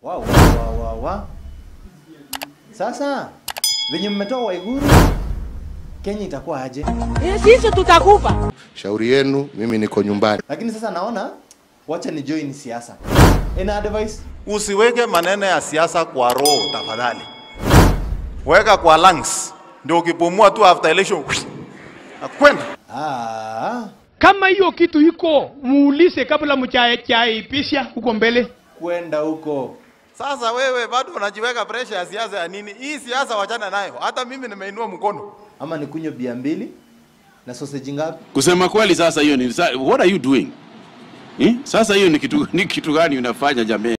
wa, wa, wa, wa, wa. Sasa venye mmetoa Waiguru, Kenya itakuwa aje? Sisi tutakufa. Shauri yenu, mimi niko nyumbani. Lakini sasa naona wacha ni join siasa. Ina advice Usiweke maneno ya siasa kwa roho tafadhali, weka kwa lungs, ndio ukipumua tu after election nakwenda. ah, Kama hiyo kitu iko muulize kabla mchaipisha huko mbele. kwenda huko Sasa wewe bado unajiweka pressure ya siasa ya nini? Hii siasa wachana nayo, hata mimi nimeinua mkono. ama nikunywe bia mbili na sausage ngapi? Kusema kweli sasa hiyo ni sa- what are you doing? Eh? Sasa hiyo ni kitu ni kitu gani unafanya jamii?